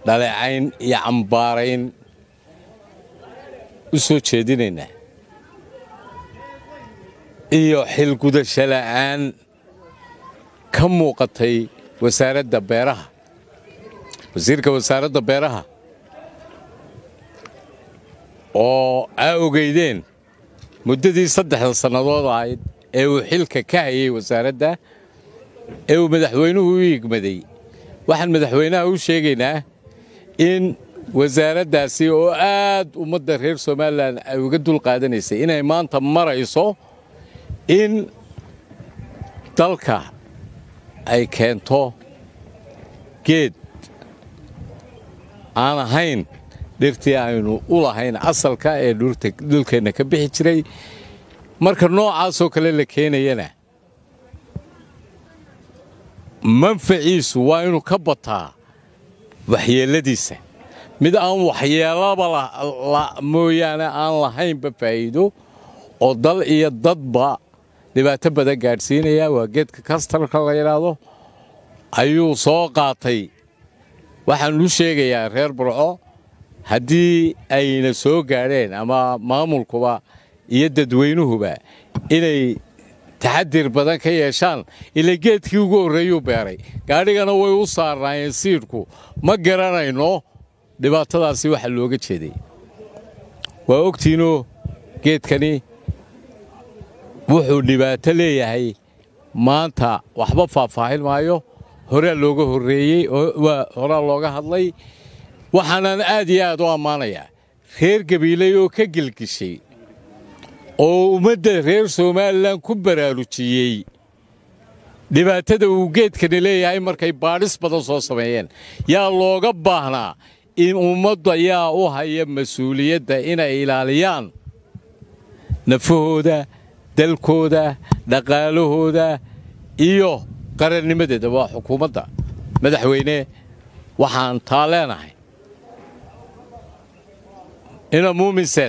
dhaleecayn iyo cambaarayn u soo jeedinaynaa iyo xilgudasho la'aan ka muuqatay wasaaradda beeraha wasiirka wasaaradda beeraha oo aa ogeydeen muddadii saddexda sannadood ahayd ee uu xilka ka hayay wasaaradda ee uu madaxweynuhu u igmaday waxaan madaxweynaha u sheegaynaa in wasaaraddaasi oo aad ummadda reer somalilan ay uga dul qaadanaysay inay maanta marayso in dalka ay keento geed aan ahayn dhirtii aynu u lahayn asalka ee dhulkeenna ka bixi jiray marka noocaasoo kale la keenayana manfaciisu waa inuu ka bataa waxyeelladiisa mid aan waxyeellaba mooyaane aan lahaynba faa'iido oo dal iyo dadba dhibaato badan gaadhsiinaya waa geedka kastarka la yidhaahdo ayuu soo qaatay waxaan u sheegayaa reer burco haddii ayna soo gaadheen ama maamulkuba iyo dadweynuhuba inay taxadir badan ka yeeshaan ila geedkii ugu horreeyuu beeray gaadhigana way u saarnaayeen siidhku ma garanayno dhibaatadaasi waxa looga jeeday waa ogtiinoo geedkani wuxuu dhibaato leeyahay maanta waxba faahfaahin maayo horaa looga horreeyey horaa looga hadlay waxaanaan aad iyo aad u ammaanayaa reer gabiiley oo ka gelgishay oo ummadda reer somalilan ku baraarujiyey dhibaatada uu geedkani leeyahay markay baadhis badan soo sameeyeen yaa looga baahnaa in ummadda yaa u haya mas-uuliyadda inay ilaaliyaan nafahooda dalkooda dhaqaalahooda iyo qarannimadeeda waa xukuumadda madaxweyne waxaan taa leenahay ina muuminseed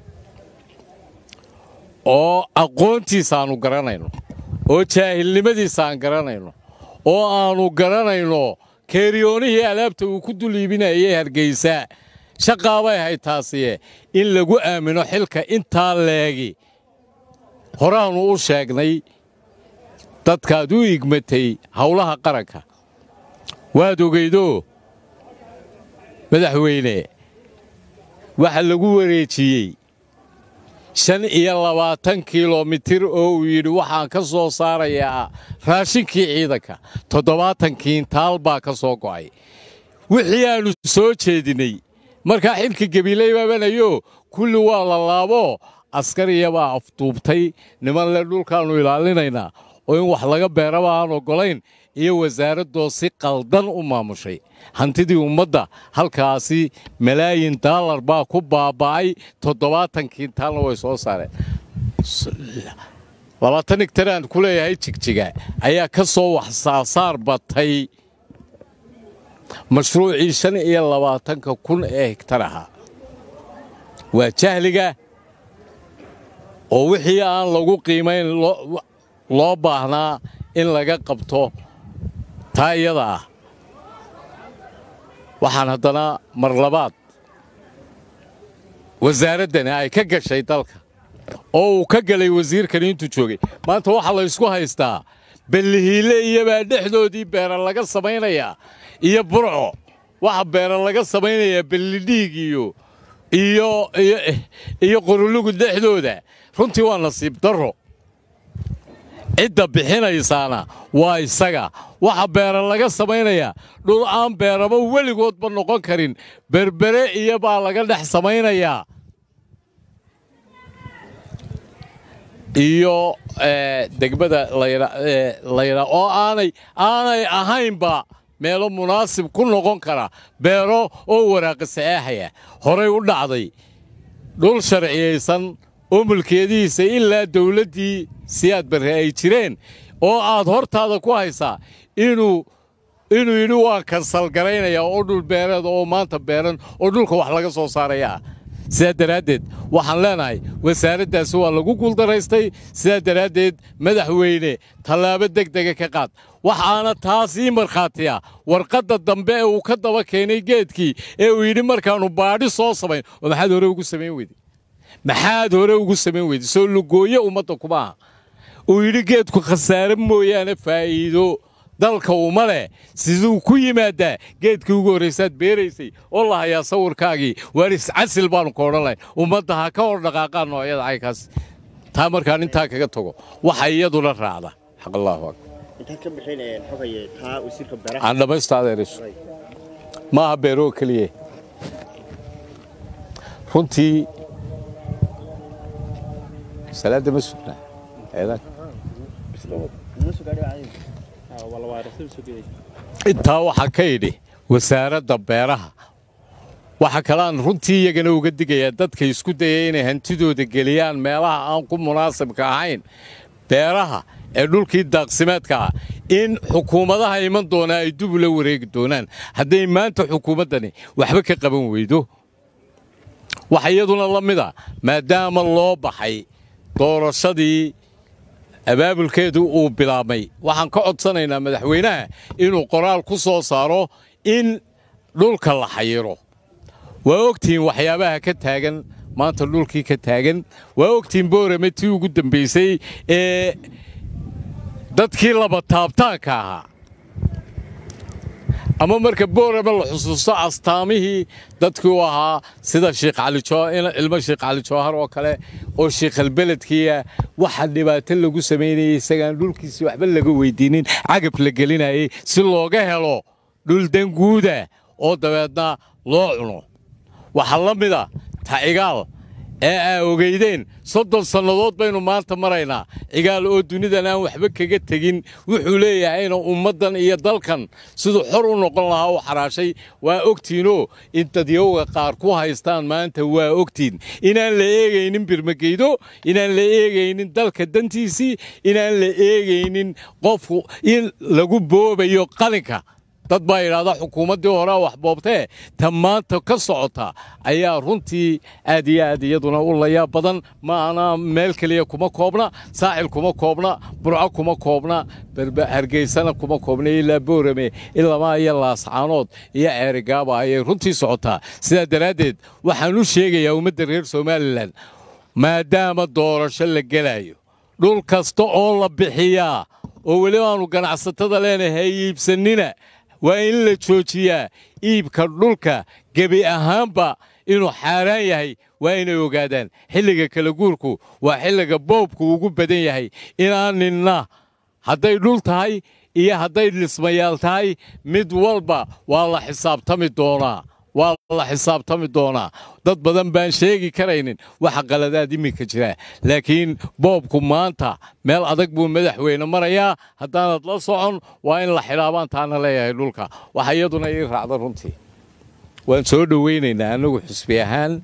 oo aqoontiisa aannu garanayno oo jaahilnimadiisa aan garanayno oo aannu garanayno keeriyoonihii alaabta uu ku dul iibinayay hargaysa shaqaabay ahayd taasiye in lagu aamino xilka intaa leegi horaannu u sheegnay dadkaad u igmatay howlaha qaranka waad ogeydoo madaxweyne waxa lagu wareejiyey shan iyo labaatan kilomitir oo uu yidhi waxaan ka soo saarayaa raashinkii ciidanka toddobaatan kiintaal baa ka soo go'ay wixii aannu soo jeedinnay markaa xilka gabiiley baabanayo kulli waa la laabo askariyabaa afduubtay nimanle dhulkaannu ilaalinaynaa oo in wax laga beeraba aan oggolayn iyo wasaaraddoo si qaldan u maamushay hantidii ummadda halkaasi malaayin daalar baa ku baaba'ay toddobaatan kiintaalna way soo saareen labaatan higtaraan ku leeyahay jigjiga ayaa ka soo wax saasaar batay mashruucii shan iyo labaatanka kun ee higtar ahaa waa jahliga oo wixii aan lagu qiimayn loo baahnaa in laga qabto taa iyada ah waxaan haddana mar labaad wasaaraddani ay ka gashay dalka oo uu ka galay wasiirkani intuu joogay maanta waxaa la ysku haystaa ballihiile iyobaa dhexdoodii beera laga samaynayaa iyo burco waxa beera laga samaynayaa ballidhiig iyo iyo iyo qorulugu dhexdooda runtii waa nasiib darro cidda bixinaysaana waa isaga waxa beera laga samaynayaa dhul aan beeraba weligoodba noqon karin berbere iyo baa laga dhex samaynayaa iyo degmada layidhaa oo aanay aanay ahaynba meelo munaasib ku noqon kara beero oo waraaqi saxeexaya horay u dhacday dhul sharciyaysan oo mulkeedihiisa ilaa dawladdii siyaad barre ay jireen oo aad hortaada ku haysaa inuu inuu yidhi waan kansalgaraynayaa oo dhul beereed oo maanta beeran oo dhulka wax laga soo saaraya sidaa daraaddeed waxaan leenahay wasaaraddaasi waa lagu guuldaraystay sidaa daraaddeed madaxweyne tallaabo degdega ka qaad waxaana taasii markhaatiya warqadda dambe ee uu ka daba keenay geedkii ee uu yidhi markaannu baadhi soo samayn oo maxaad hore ugu samayn weyday maxaad hore ugu samayn weyday soo lugooye ummadda kuma aha uu yidhi geedku khasaare mooyaane faa'iido dalka uma leh siduu ku yimaadaa geedkii ugu horraysaad beeraysay oo la hayaa sawirkaagii waar iscasil baannu ka odhan lahayn ummadda ha ka hor dhaqaaqaan noocyada caykaas taa markaan intaa kaga tago waxa iyaduna raacda xaq allahu akbar intaad ka bixin xogaye taa wasiirka beeraha aan dhammaysto adeerayso ma aha beeroo keliye runtii salaadda ma sugnaa eedan intaa waxaa ka idhi wasaaradda beeraha waxa kaleaan runtii iyagana uga digayaa dadka isku dayay inay hantidooda geliyaan meelaha aan ku munaasibka ahayn beeraha ee dhulkii daaqsimeedka ah in xukuumadaha iman doonaa ay dub ula wareegi doonaan hadday maanta xukuumaddani waxba ka qaban weydo waxa iyaduna la mid a maadaama loo baxay doorashadii abaabulkeedu uu bilaabmay waxaan ka codsanaynaa madaxweynaha inuu qoraal ku soo saaro in dhulka la xayiro waa ogtihiin waxyaabaha ka taagan maanta dhulkii ka taagan waa ogtihiin boorame tii ugu dambaysay ee dadkii laba taabtaanka ahaa ama marka boorame la xusuusto astaamihii dadkii u ahaa sida ilmo sheekh cali jawhar oo kale oo sheikhalbeledkiia waxa dhibaato lagu samaynayay isagaan dhulkiisii waxba laga weydiinin cagab la gelinayay si looga helo dhul danguuda oo dabeedna loo cuno waxaa la mida ta cigaal ee aa ogeydeen soddon sannadood baynu maanta maraynaa cigaal oo dunidan aan waxba kaga tegin wuxuu leeyahayna ummaddan iyo dalkan siduu xor u noqon lahaa u xaraashay waa ogtiinoo in dadyowga qaar ku haystaan maanta waa ogtiin inaan la eegaynin birmageydo inaan la eegaynin dalka dantiisii inaan la eegaynin qofku in lagu boobayo qalinka dad baa yidhahda xukuumaddii horea wax boobtee ta maanta ka socota ayaa runtii aad iyo aad iyaduna u layaab badan maana meel keliya kuma koobna saacil kuma koobna burco kuma koobna hargeysana kuma koobna ilaa boorame ilamaa iyo laascaanood iyo ceerigaaba ayay runtii socotaa sidaa daraaddeed waxaan u sheegayaa ummadda reer somalilan maadaama doorasho la gelayo dhul kasta oo la bixiyaa oo weli aanu ganacsatada leenahay iibsannina waa in la joojiyaa iibka dhulka gebi ahaanba inuu xaaraan yahay waa inay ogaadaan xilliga kala guurku waa xilliga boobku ugu badan yahay inaan ninna hadday dhul tahay iyo hadday dhismayaal tahay mid walba waa la xisaabtami doonaa waa la xisaabtami doonaa dad badan baan sheegi karaynin waxa qaladaad iminka jira laakiin boobku maanta meel adag buu madaxweyne marayaa haddaanad la socon waa in la xidhaabaan taana leeyahay dhulka waxa iyaduna ii raacda runtii waan soo dhowaynaynaa annagu xusbi ahaan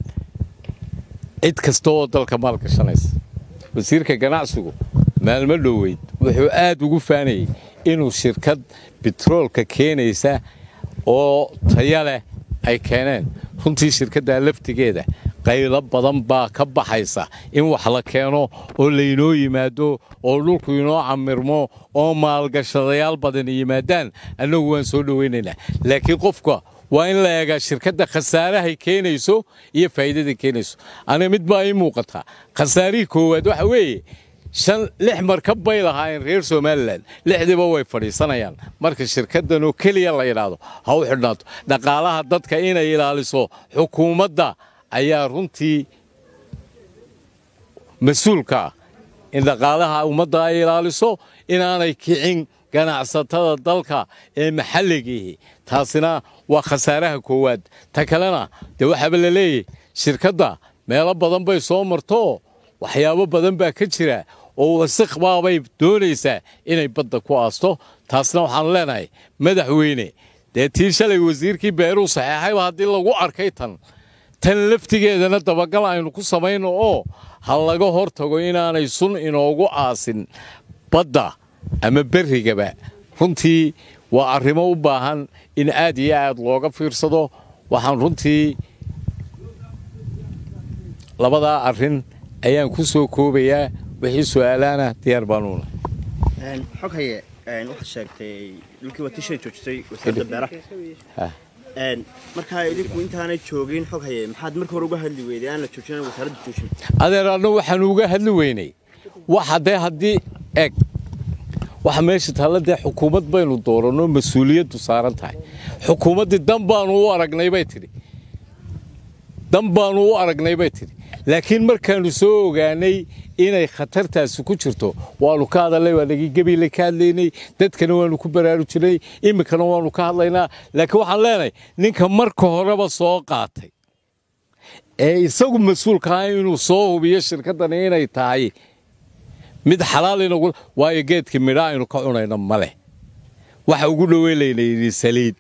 cid kasta oo dalka maal gashanaysa wasiirka ganacsigu maalmo dhoweyd wuxuu aad ugu faanayey inuu shirkad bitroolka keenaysa oo taya leh ay keeneen runtii shirkaddaa laftigeeda qaylo badan baa ka baxaysa in wax la keeno oo laynoo yimaado oo dhulku inoo camirmo oo maalgashadayaal badan yimaadaan annagu waan soo dhowaynaynaa laakiin qofka waa in la eegaa shirkadda khasaarahay keenayso iyo faa'iidaday keenayso aniga mid baa ii muuqataa khasaarihii koowaad waxa weeye shan lix markab bay lahaayeen reer somalilan lixdiiba way fadhiisanayaan marka shirkaddan oo keliya la yidhaahdo ha u xidhnaato dhaqaalaha dadka inay ilaaliso xukuumadda ayaa runtii mas-uulka ah in dhaqaalaha ummadda ay ilaaliso inaanay kicin ganacsatada dalka ee maxalligiihi taasina waa khasaaraha koowaad ta kalena dee waxaaba la leeyahy shirkadda meelo badan bay soo marto waxyaabo badan baa ka jira oo wasik baabay doonaysaa inay badda ku aasto taasna waxaanu leenahay madaxweyne dee tii shalay wasiirkii beeruu saxeexayba haddii lagu arkay tan tan laftigeedana dabagal aynu ku samayno oo ha laga hor tago inaanay sun inoogu aasin badda ama berrigaba runtii waa arrimo u baahan in aad iyo aad looga fiirsado waxaan runtii labadaa arrin ayaan ku soo koobayaa wixii su'aalaana diyaar baanuuna xog haye waxaad sheegtay dhulkii waa tishay joojisay wasaaradda beeraha Ha. markaa idinku intaanay joogin xog haye maxaad marka hore uga hadli weyday aan la joojin wasaaradda joojin adeer anna waxaanu uga hadli weynay waxa dee haddii eg waxa meesha taalla dee xukuumad baynu dooranno mas-uuliyaddu saaran tahay xukuumaddii dan baanu u aragnay bay tidhi dan baanu u aragnay bay tidhi laakiin markaannu soo ogaanay inay khatartaasi ku jirto waanu ka hadalnay waa nagii gebiile ka hadlaynay dadkana waanu ku baraarujinay iminkana waanu ka hadlaynaa laakiin waxaan leenahay ninka marka horeba soo qaatay ee isagu mas-uulka ah inuu soo hubiyo shirkaddani inay tahay mid xalaal inagu waayo geedkii midha aynu ka cunayno ma leh waxa ugu dhoweylaynayni saliid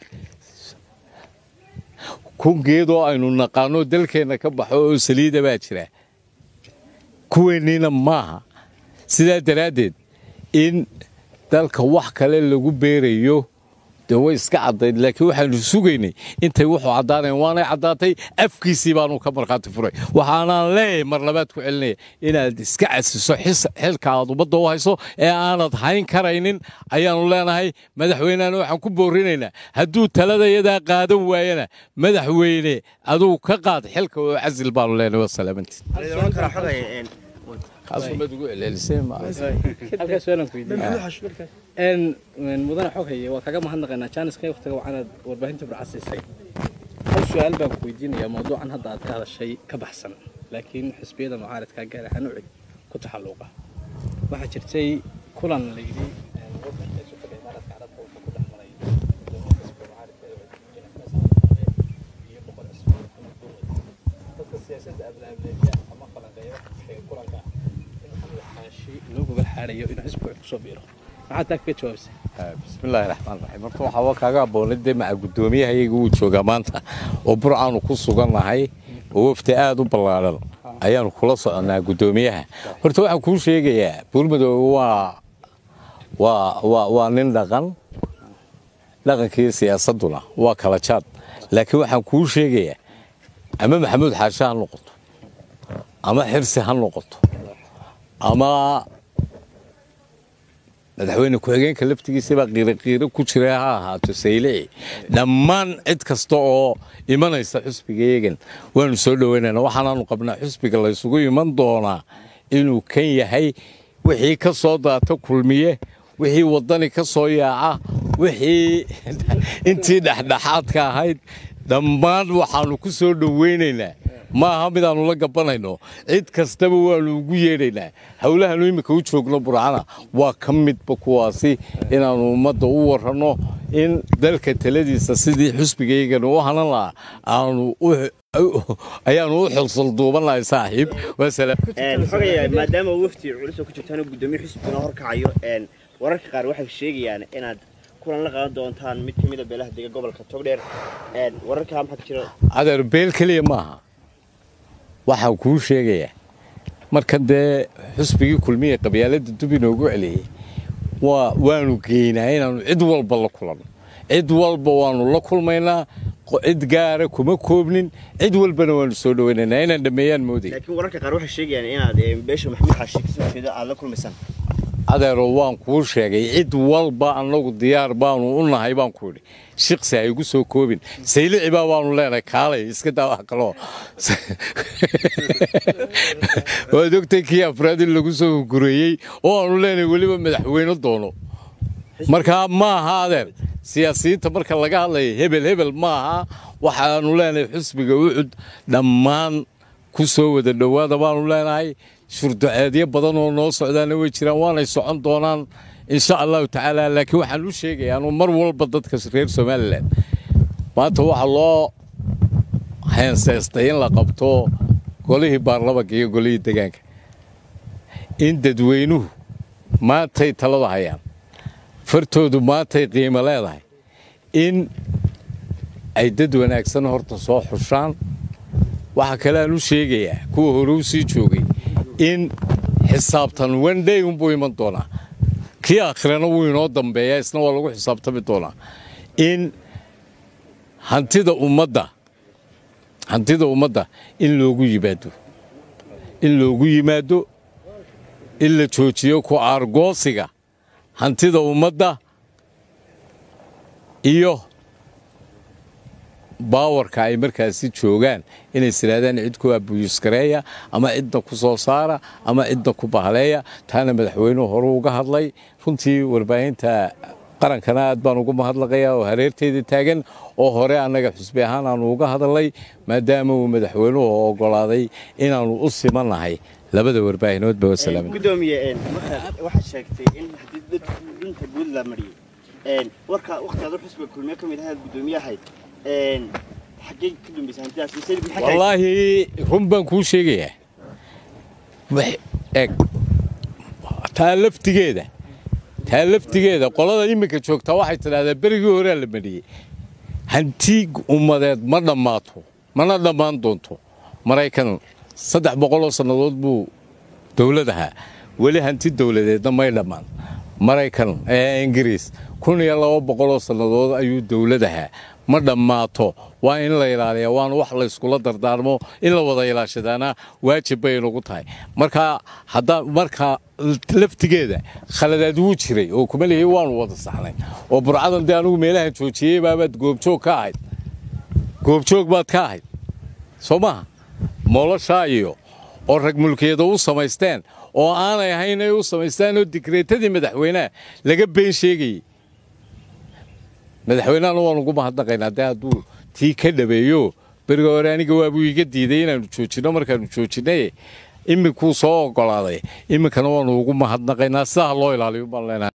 kun geedoo aynu naqaano dalkeenna ka baxo oo saliida baa jira kuweenniina maaha sidaa daraaddeed in dalka wax kale lagu beerayo dee way iska caddayd laakiin waxaanu sugaynay intay wuxuu caddaanayn waanay caddaatay afkiisii baanu ka markhaati furay waxaanaan leeyahay mar labaad ku celinaya inaad iska casiso xis- xilka aad ummadda u hayso ee aanad hayn karaynin ayaanu leenahay madaxweynehana waxaan ku boorinaynaa hadduu talada yadaa qaadan waayana madaxweyne aduu ka qaad xilka oo casil baanu leenahay wasalaamantii oran karaa xog haye kaasumaad ugu celcelisay ma halkaas suaalan ku weydiin n mudane xog haye waa kaga mahadnaqaynaa jaaniska waqtiga waxaanaad warbaahinta burcasiisay hal su-aal baan ku weydiinayaa mawduucan hadda aad ka hadashay ka baxsan laakiin xisbiyada mucaaradka gaar ahaan ucid ku taxalluuqa waxaa jirtay kulan la yidhi wadanka isu fadhiya imaaraadka carabka wuxuu ku dhex maray xisbiga mucaaradka ee iyo boqor cusmaan ama dowlad dadka siyaasadda ablaableeya ama falanqeeya waxay kulanka in maxamed xaashi loo gobol xaarayo inuu xisbiga cid kusoo biiro maxaad taa kaga jawaabsay bismillaahi raxmaan raxiim horta waxaa waa kaaga abboonay dee maca guddoomiyahayaga uu joogaa maanta oo burcaanu ku sugannahay oo wafdi aad u ballaadhan ayaanu kula soconnaa guddoomiyaha horta waxaan kuu sheegayaa buurmadoobe waa waa waa waa nin dhaqan dhaqankii siyaasadduna waa kala jaad laakiin waxaan kuu sheegayaa ama maxamuud xaashe ha noqoto ama xirsi ha noqoto ama madaxweyne ku-xigeenka laftigiisabaa qiiroqiiro ku jira ha ahaato saylici dhammaan cid kasta oo imanaysa xusbigayagan waanu soo dhoweynana waxaanaanu qabnaa xusbiga laysugu iman doonaa inuu kan yahay wixii ka soo daata kulmiye wixii waddani ka soo yaaca wixii intii dhexdhexaadka ahayd dhammaan waxaanu ku soo dhoweynaynaa ma aha midaannu la gabanayno cid kastaba waanu ugu yeedhaynaa howlahaanu iminka u joogno burcana waa ka midba kuwaasi inaannu ummadda u waranno in dalka taladiisa sidii xusbigaygana u hanan lahaa aanu ayaanu u xilsalduubanahay saaxiib wasalaam xog haye maadaama wafdi culus oo ku jirtaan oo guddoomiye xisbigana horkacayo wararka qaar waxay sheegayaan inaad kulan la qaadan doontaan mid ka mid a beelaha dega gobolka togdheer wararkaa maxaa ka jira adeer beel keliya maaha waxaan kuu sheegayaa marka dee xusbigii kulmiya qabyaaladda dub inoogu celiyey waa waanu geynaa inaannu cid walba la kulanno cid walba waannu la kulmaynaa cid gaara kuma koobnin cid walbana waanu soo dhowaynaynaa inaan dhammeeyaan moodaya laakiin wararka qaar waxay sheegayaan inaad beesha maxamuud xaashi kasoo jeeda aad la kulmaysaan adeero waan kuu sheegay cid walba annagu diyaar baanu u nahay baan ku idhi shiqsi ha igu soo koobin saylici baa baanu leenahay kaalay iska daa wax kaloo waad ogtay kii afraad in lagu soo gureeyey oo aanu leenahay weliba madaxweyne doono markaa maaha adeer siyaasiyiinta marka laga hadlaya hebel hebel maaha waxaanu leenahay xusbiga ucud dhammaan ku soo wada dhowaada baanu leenahay shurduceedyo badan oo noo socdaana way jiraan waanay socon doonaan insha allahu tacaala laakiin waxaan u sheegayaa anu mar walba dadka reer somalilan maanta waxaa loo heenseystay in la qabto golihii baarlamanka iyo golihii degaanka in dadweynuhu maantay talada hayaan fartoodu maantay qiimo leedahay in ay dad wanaagsan horta soo xushaan waxaa kale aan u sheegayaa kuwa hore u sii joogay in xisaabtan wendhay unbuu iman doonaa kii akhirana wuu inoo dambeeyaa isna waa lagu xisaabtami doonaa in hantida ummadda hantida ummadda in loogu yimaado in loogu yimaado in la joojiyo ku aargoosiga hantida ummadda iyo baawarka ay markaasi joogaan inay isiraadaan cid ku abuyuskareeya ama cidda ku soo saara ama cidda ku bahaleeya taana madaxweynuhu hore uga hadlay runtii warbaahinta qarankana aad baan ugu mahadlaqayaa oo hareerteeda taagan oo hore annaga xusbi ahaan aanu uga hadalnay maadaama uu madaxweynuhu ogolaaday inaannu u simannahay labada warbaahinoodba wasalaam gudoomiye markaad waxaad sheegtay in haddii dadka dunta guud la mariyey warka waqtigaad u xusbiga kulmiye ka mid ahayd gudoomiye ahayd xaggee ka dambaysa hantidaas mise maxay tahay wallaahi run baan kuu sheegayaa wax- eg taa laftigeeda taa laftigeeda qolada iminka joogtaa waxay tidhahdaa berigii horea la mariyey hanti ummadeed ma dhammaato mana dhammaan doonto maraykan saddex boqoloo sannadood buu dowlad ahaa weli hanti dowladeedna may dhammaan maraykan ee ingiriis kun iyo laba boqoloo sannadood ayuu dowlad ahaa ma dhammaato waa in la ilaaliya waana wax layskula dardaarmo in la wada ilaashadaana waajib bay inagu tahay marka hadda marka laftigeeda khaladaad wuu jiray oo kuma lihi waanu wada saxnay oo burcadan dee anigu meelahan joojiyey baabaad goobjoog ka ahayd goobjoog baad ka ahayd soo maaha mooloshaa iyo oo rag mulkiyada u samaysteen oo aanay ahayn ay u samaysteen oo digreetadii madaxweynaha laga been sheegayey madaxweynehana waan ugu mahadnaqaynaa dee hadduu tii ka dhabeeyo beriga hore aniga waabuu iga diiday inaannu joojinno markaannu joojinay iminkuu soo ogolaaday iminkana waannu ugu mahadnaqaynaa sidaa ha loo ilaaliyo baan leenahay